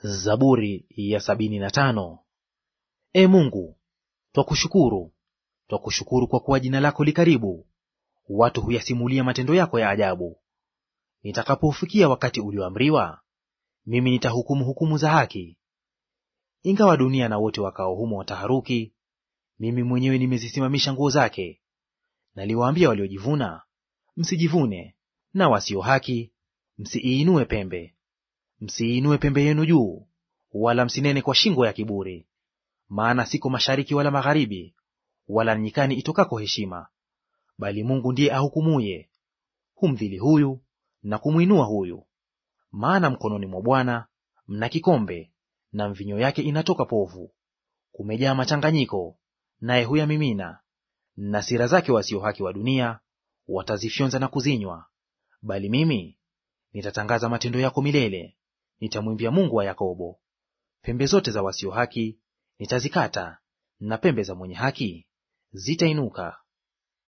Zaburi ya sabini na tano. E Mungu, twakushukuru, twakushukuru kwa kuwa jina lako li karibu, watu huyasimulia matendo yako ya ajabu. Nitakapoufikia wakati ulioamriwa, mimi nitahukumu hukumu za haki. Ingawa dunia na wote wakao humo wataharuki, mimi mwenyewe nimezisimamisha nguo zake. Naliwaambia waliojivuna, msijivune, na wasio haki, msiiinue pembe. Msiinue pembe yenu juu, wala msinene kwa shingo ya kiburi. Maana siko mashariki wala magharibi, wala nyikani itokako heshima, bali Mungu ndiye ahukumuye; humdhili huyu na kumwinua huyu. Maana mkononi mwa Bwana mna kikombe, na mvinyo yake inatoka povu. Kumejaa machanganyiko, naye huyamimina. Na sira zake wasio haki wa dunia watazifyonza na kuzinywa. Bali mimi nitatangaza matendo yako milele, nitamwimbia Mungu wa Yakobo. Pembe zote za wasio haki nitazikata, na pembe za mwenye haki zitainuka.